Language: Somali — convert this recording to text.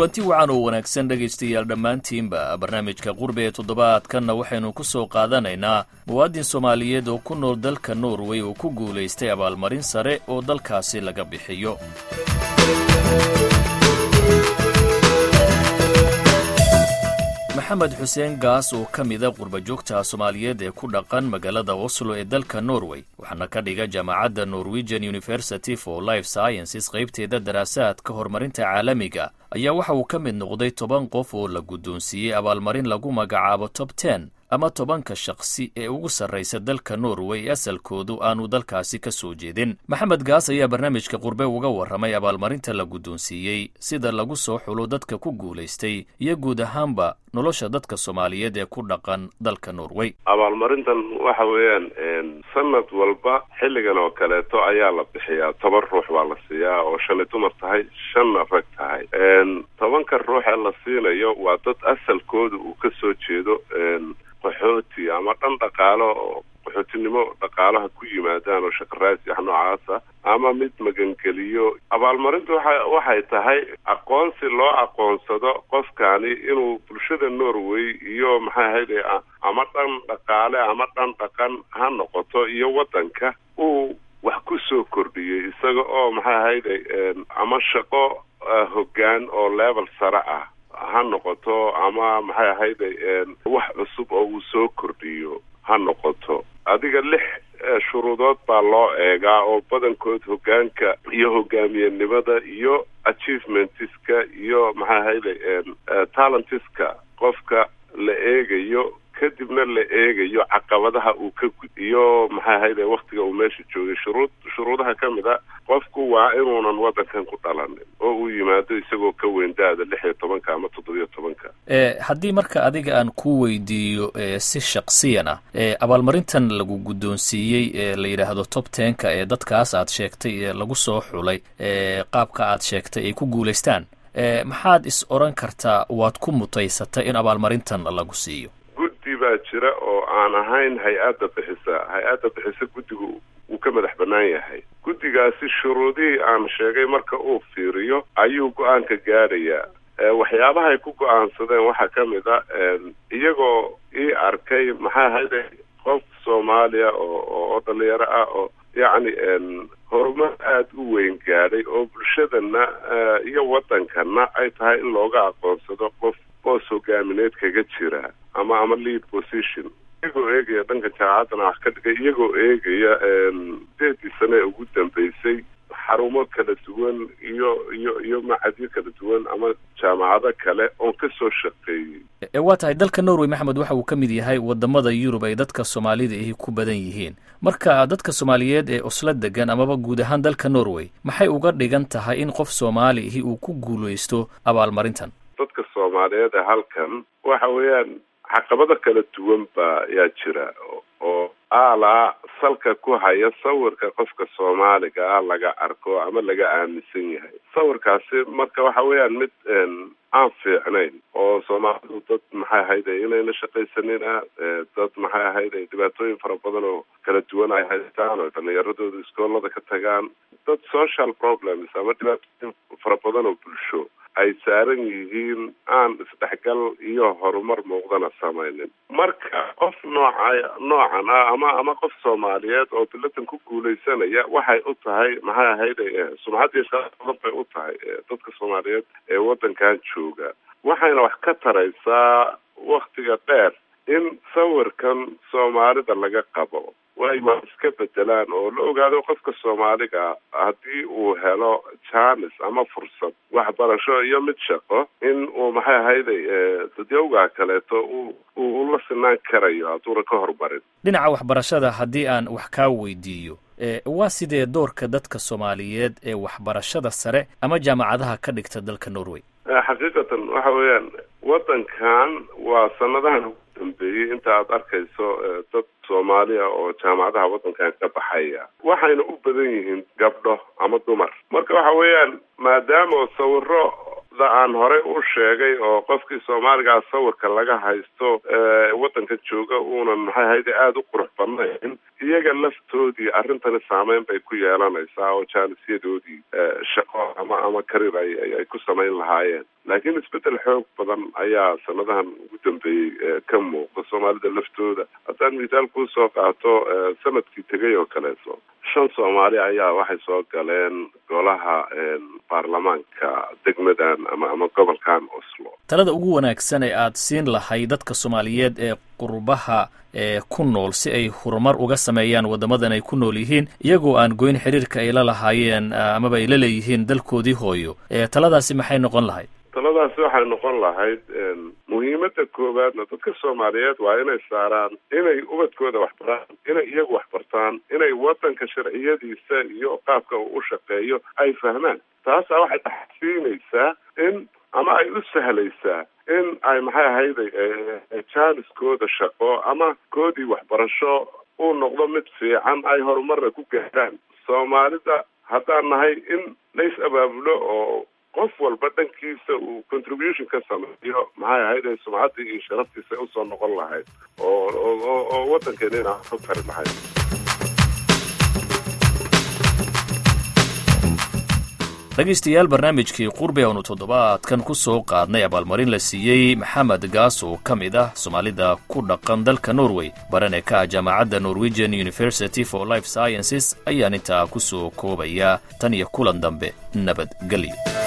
kulanti wacan oo wanaagsan dhegaystayaal dhammaantiinba barnaamijka qurbe ee toddobaadkanna waxaynu ku soo qaadanaynaa muwaadin soomaaliyeed oo ku nool dalka norway oo ku guulaystay abaalmarin sare oo dalkaasi laga bixiyo maxamed xuseen gaas oo ka mida qurbajoogta soomaaliyeed ee ku dhaqan magaalada oslo ee dalka norway waxaana ka dhiga jaamacadda norwegian university for life sciences qaybteeda daraasaadka horumarinta caalamiga ayaa waxa uu ka mid noqday toban qof oo la guddoonsiiyey abaalmarin lagu magacaabo tob ten ama tobanka shakhsi ee ugu sarraysa dalka norway asalkoodu aanu dalkaasi ka soo jeedin maxamed gaas ayaa barnaamijka qurbe uga warramay abaalmarinta la guddoonsiiyey sida lagu soo xulo dadka ku guulaystay iyo guud ahaanba nolosha dadka soomaaliyeed ee ku dhaqan dalka norway abaalmarintan waxa weeyaan sanad walba xilligan oo kaleeto ayaa la bixiyaa toban ruux baa la siiyaa oo shanay dumar tahay shanna rag tahay tobanka ruux ee la siinayo waa dad asalkooda uu ka soo jeedo qaxooti ama dhan dhaqaalo oo qaxootinimo dhaqaalaha ku yimaadaan oo shaqaraasi wax noocaasa ama mid magangeliyo abaalmarintu waxa waxay tahay aqoonsi loo aqoonsado qofkani inuu bulshada norway iyo maxay ahayde ama dhan dhaqaale ama dhan dhaqan ha noqoto iyo waddanka uu wax ku soo kordhiyey isaga oo maxay ahayde ama shaqo hoggaan oo level sare ah ha noqoto ama maxay ahayde wax cusub oo uu soo kordhiyo ha noqoto adiga lix shuruudood baa loo eegaa oo badankood hoggaanka iyo hogaamiyenimada iyo achievementiska iyo maxay ahayde talentiska qofka la eegayo kadibna la eegayo caqabadaha uu ka gud iyo maxay ahayde waktiga uu meesha joogay shuruud shuruudaha ka mid a qofku waa inuunan waddankan ku dhalanin oo uu yimaado isagoo ka weyn da-da lix iyo tobanka ama toddobiyo tobanka haddii marka adiga aan ku weydiiyo si shaksiyan ah abaalmarintan lagu guddoonsiiyey ee la yidhaahdo top tenka ee dadkaas aad sheegtay ee lagu soo xulay qaabka aad sheegtay ay ku guulaystaan maxaad is odhan kartaa waad ku mutaysatay in abaalmarintan lagu siiyo guddi baa jira oo aan ahayn hay-adda bixisa hay-adda bixisa guddigu uu ka madax bannaan yahay guddigaasi shuruudihii aan sheegay marka uu fiiriyo ayuu go-aanka gaadhayaa waxyaabaha ay ku go-aansadeen waxaa ka mid a iyagoo ii arkay maxaa ahayde qof soomaaliya oo oo dhalinyaro ah oo yacni horumar aada u weyn gaadhay oo bulshadana iyo waddankana ay tahay in looga aqoonsado qof boos hogaamineed kaga jira ama ama lead position iyagoo eegaya dhanka jaamacaddana wax ka dhigay iyagoo eegaya sideedii sane ee ugu dambeysay xarumo kala duwan iyo iyo iyo macadyo kala duwan ama jaamacado kale oon ka soo shaqeeyey waa tahay dalka norway maxamed waxa uu ka mid yahay wadamada yurub ay dadka soomaalida ahi ku badan yihiin marka dadka soomaaliyeed ee osla degan amaba guud ahaan dalka norway maxay uga dhigan tahay in qof soomaali ahi uu ku guulaysto abaalmarintan dadka soomaaliyeed ee halkan waxa weeyaan caqabado kala duwan baa yaa jira oo aalaa salka ku haya sawirka qofka soomaaliga ah laga arko ama laga aaminsan yahay sawirkaasi marka waxa weeyaan mid aan fiicnayn oo soomaalidu dad maxay ahayde inayna shaqaysanin ah dad maxay ahayde dhibaatooyin fara badan oo kala duwan ay haystaan oo dhalinyaradooda iskoolada ka tagaan dad social problems ama dhibaatooyin fara badan oo bulsho ay saaran yihiin aan isdhexgal iyo horumar muuqdana samaynin marka qof nooca noocan ah ama ama qof soomaaliyeed oo bilatan ku guulaysanaya waxay u tahay maxay ahayde sumcadii badan bay u tahay dadka soomaaliyeed ee waddankan jooga waxayna wax ka taraysaa waktiga dheer in sawirkan soomaalida laga qabo way waa iska bedelaan oo la ogaado qofka soomaaliga haddii uu helo jaanis ama fursad waxbarasho iyo mid shaqo in uu maxay ahayday dadyowgaa kaleeto u uu la sinaan karayo hadduuna ka hormarin dhinaca waxbarashada haddii aan wax kaa weydiiyo waa sidee doorka dadka soomaaliyeed ee waxbarashada sare ama jaamacadaha ka dhigta dalka norway xaqiiqatan waxa weeyaan waddankan waa sanadahan ugu dambeeyey inta aad arkayso dad soomaaliya oo jaamacadaha waddankan ka baxaya waxayna u badan yihiin gabdho ama dumar marka waxa weeyaan maadaama sawiro da aan horey u sheegay oo qofkii soomaaligaa sawirka laga haysto waddanka jooga uunan maxay ahayde aada u qurux badnayn iyaga laftoodii arrintani saameyn bay ku yeelanaysaa oo jaanisyadoodii shaqo ama ama karir ay ay ku samayn lahaayeen laakiin isbeddel xoog badan ayaa sanadahan ugu dambeeyey ka muuqda soomaalida laftooda haddaan mithaal kuu soo qaato sanadkii tegay oo kaleeto shan soomaali ayaa waxay soo galeen golaha baarlamaanka degmadan ama ama gobolkan oslo talada ugu wanaagsan ee aad siin lahay dadka soomaaliyeed ee qurbaha ee ku nool si ay horumar uga sameeyaan waddamadan ay ku nool yihiin iyagoo aan goyn xiriirka ay la lahaayeen amaba ay la leeyihiin dalkoodii hooyo taladaasi maxay noqon lahayd taladaasi waxay noqon lahayd muhiimadda koowaadna dadka soomaaliyeed waa inay saaraan inay ubadkooda waxbaraan inay iyagu waxbartaan inay waddanka sharciyadiisa iyo qaabka uu u shaqeeyo ay fahmaan taasaa waxay dhaxsiinaysaa in ama ay u sahlaysaa in ay maxay ahayday jaaniskooda shaqo ama koodii waxbarasho uu noqdo mid fiican ay horumarna ku gaaraan soomaalida haddaan nahay in lays abaabulo oo qof walba dhankiisa uu contribution ka sameeyo maxay ahayd ay sumcaddii iyo sharaftiisa usoo noqon lahayd oo oo oo waddankeena inaan ku tari lahayd dhegaystayaal barnaamijkii qurbi aanu toddobaadkan ku soo qaadnay abaalmarin la siiyey maxamed gaas oo ka mid ah soomaalida ku dhaqan dalka norway barane ka ah jaamacadda norwegian university for life sciences ayaan intaa ku soo koobayaa tan iyo kulan dambe nabadgelyo